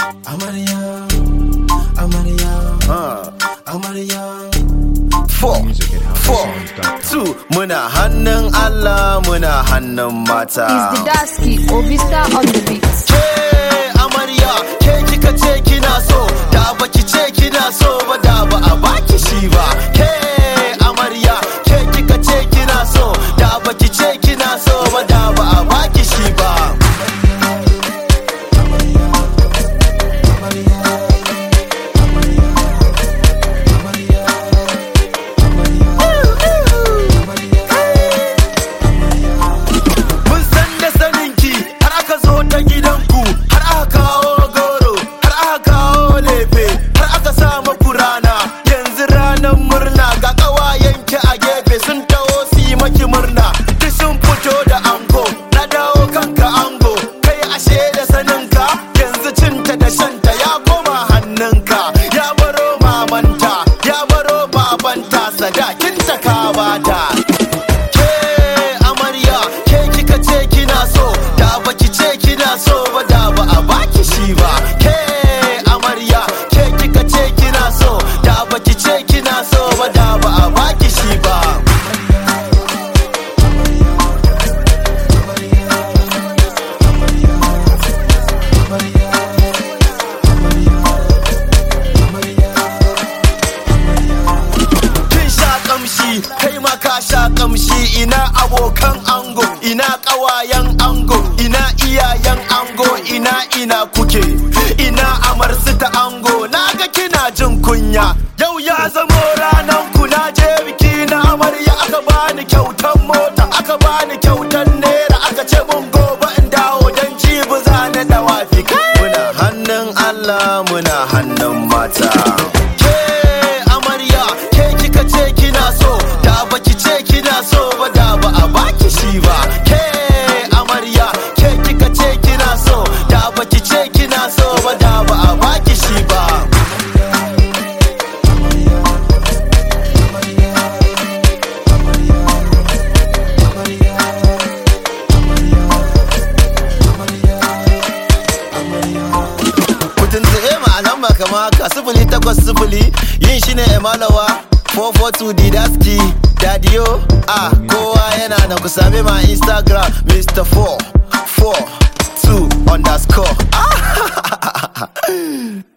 Amarya, amarya, amarya. Four, four, two, muna hannun Allah muna hannun mata. Is the Dasky Obista on the beat? Ke amarya, ke kika ce kina so, da baki ce kina so ba da ba a baki shi ba. Ke amarya, ke kika ce kina so, da baki ce kina so ba da ba a baki shi ba. Mun san da saninki har aka zo ta gidanku har aka kawo goro har aka kawo lefe har aka sa maku rana yanzu ranar murna ga ƙawayenki a gefe sun taho su yi maki murna duk sun fito da ango na dawo kanka ango kai ashe da saninka yanzu cinta da shanta ya koma hannunka ya baro mamanta ya baro babanta sadakinta ka bata ke amarya ke kika ce kina so da baki ce kina so ba da ba a baki shi ba ke amarya ke kika ce kina so da baki ce kina so ba da ba a baki shi ba kin sha kamshi kai ma ka sha kamshi ina abokan ango ina kawayen ango ina iyayen ango ina ina kuke ina amarsu ta ango naga kina jin kunya yau ya zamo ranan ku na je biki na amarya aka bani kyautan mota aka bani kyautan naira aka ce mun gobe in dawo dan jibi zane da wafi muna hannun Allah muna hannun mata ke amarya ke kika ce kina so da baki ce kina so ba da ba a baki shi ba ke amarya ke kika ce kina so da baki ce kina so ba da ba a baki shi ba Kudin tsaye ma'anan ba kama haka sifili takwas sifili yin shi ne emalawa 442 didaski dadiyo a kowa yana da ku same ma instagram mr 4 4 2 underscore